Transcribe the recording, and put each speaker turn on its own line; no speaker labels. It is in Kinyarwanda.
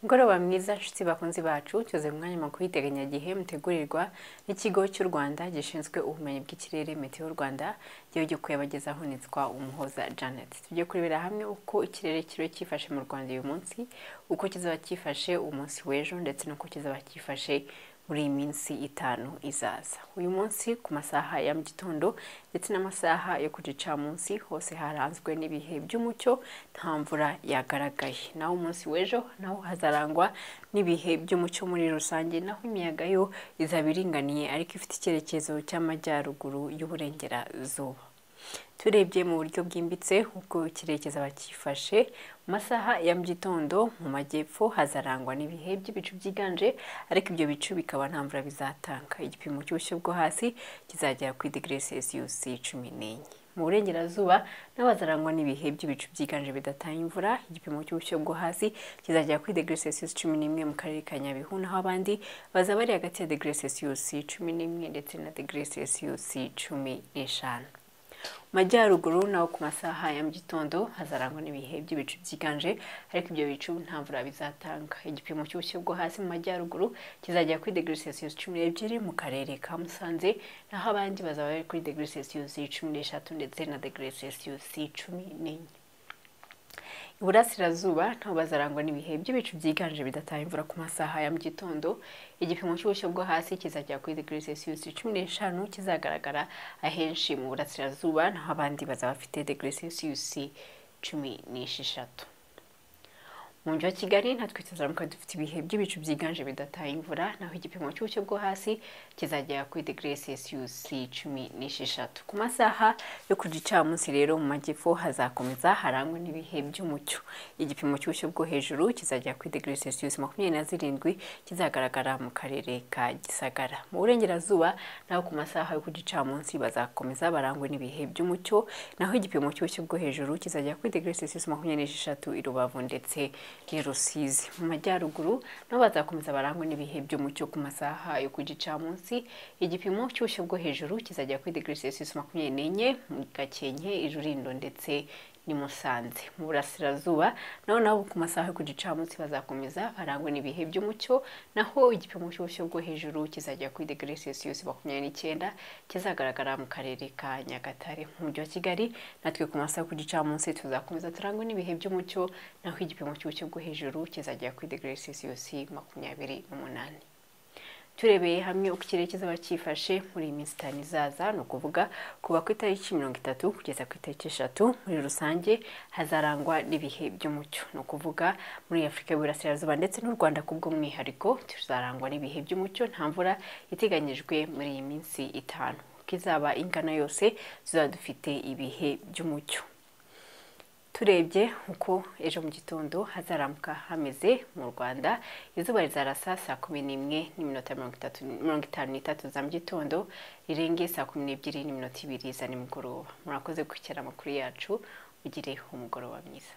mugoroba mwiza nshuti bakunzi bacu tuze mu mwanya makuru y'iteganyagihe mutegurirwa n'ikigo cy'u rwanda gishinzwe ubumenyi bw'ikirere meteo rwanda igihugu kuyabagezaho nitwa umuhoza janet tujye kurebera hamwe uko ikirere kiriho cyifashe mu rwanda uyu munsi uko kizaba cyifashe umunsi w'ejo ndetse n'uko kizaba cyifashe muri iyi minsi itanu izaza uyu munsi ku masaha ya mu gitondo ndetse n'amasaha yo ku gicamunsi hose haranzwe n'ibihe by'umucyo nta mvura yagaragaye naho umunsi w'ejo naho hazarangwa n'ibihe by'umucyo muri rusange naho imiyaga yo izaba iringaniye ariko ifite icyerekezo cy'amajyaruguru y'uburengerazuba turebye mu buryo bwimbitse uko kirekeza bakifashe mu masaha ya mu gitondo mu majyepfo hazarangwa n'ibihe by'ibicu byiganje ariko ibyo bicu bikaba nta mvura bizatanga igipimo cy'ubushyu bwo hasi kizagera kuri degree celsius cumi n'enye mu burengerazuba naho hazarangwa n'ibihe by'ibicu byiganje bidatanga imvura igipimo cy'ubushyo bwo hasi kizagera kuri degree celsius cumi n'imwe mu karere ka nyabihu naho abandi bazaba bari hagati ya degree celsius cumi n'imwe ndetse na degree celsius cumi n'eshanu majyaruguru naho ku masaha ya mu gitondo hazarangwa n'ibihe by'ibicu byiganje ariko ibyo bicu nta mvura bizatanga igipimo cy'ubushyu bwo hasi mu majyaruguru kizajya kuri degree celsius cumi n'ebyiri mu karere ka musanze naho abandi bazaba bari kuri degree celsius cumi n'eshatu ndetse na degree celsius cumi n'enye iburasirazuba ntaho bazarangwa n'ibihe by'ibicu byiganje bidatanga imvura ku masaha ya mu gitondo igipimo cy'ubushyo bwo hasi kizajya kuri degree celsius cumi n'eshanu kizagaragara ahenshi mu burasirazuba naho abandi bazaba bafite degree celsius cumi n'esheshatu mu mujyi wa kigali natwe tuzamuka dufite ibihe by'ibicu byiganje bidataye imvura naho igipimo cy'ubushyo bwo hasi kizagera kuri degree celsius cumi n'esheshatu ku masaha yo ku gicamunsi rero mu majyepfo hazakomeza harangwa n'ibihe by'umucyo igipimo cy'ubushyo bwo hejuru kizagera kuri degree celsius makumyabiri na zirindwi kizagaragara mu karere ka gisagara mu burengerazuba naho ku masaha yo ku gicamunsi bazakomeza barangwa n'ibihe by'umucyo naho igipimo cy'ubushyo bwo hejuru kizagera kuri degree celsius makumyabiri n'esheshatu i rubavu ndetse ni rusizi mu majyaruguru nabo bazakomeza barangwa n'ibihe by'umucyo ku masaha yo ku gicamunsi igipimo cy'ubushyo bwo hejuru kizajya kuri degree celsius makumyabiri n'enye mu gakenke i rurindo ndetse ni musanze mu burasirazuba naho nabo ku masaha yo ku gicamunsi bazakomeza barangwa n'ibihe by'umucyo naho igipimo cy'ubushyo bwo hejuru kizajya kuri degree celsius makumyabiri n'icyenda kizagaragara mu karere ka nyagatare mu mujyi wa kigali natwe ku masaha yo ku gicamunsi tuzakomeza turangwe n'ibihe by'umucyo naho igipimo cy'ubushyo bwo hejuru kizajya kuri degree celsius makumyabiri n'umunani turebeye hamwe uko ikirere kizaba cyifashe muri iyi minsi itanu izaza ni ukuvuga kuva ku itariki mirongo itatu kugeza ku itariki eshatu muri rusange hazarangwa n'ibihe by'umucyo ni ukuvuga muri afurika y'uburasirazuba ndetse n'u rwanda kubw'umwihariko tuzarangwa n'ibihe by'umucyo nta mvura iteganyijwe muri iyi minsi itanu uko izaba ingana yose tuzaba dufite ibihe by'umucyo turebye uko ejo mu gitondo hazaramuka hameze mu rwanda izuba rizarasa saa kumi n'imwe n'iminota mirongo itanu n'itatu za mu gitondo rirenge saa kumi n'ebyiri n'iminota ibiri za nimugoroba murakoze gukera amakuru yacu ugire umugoroba mwiza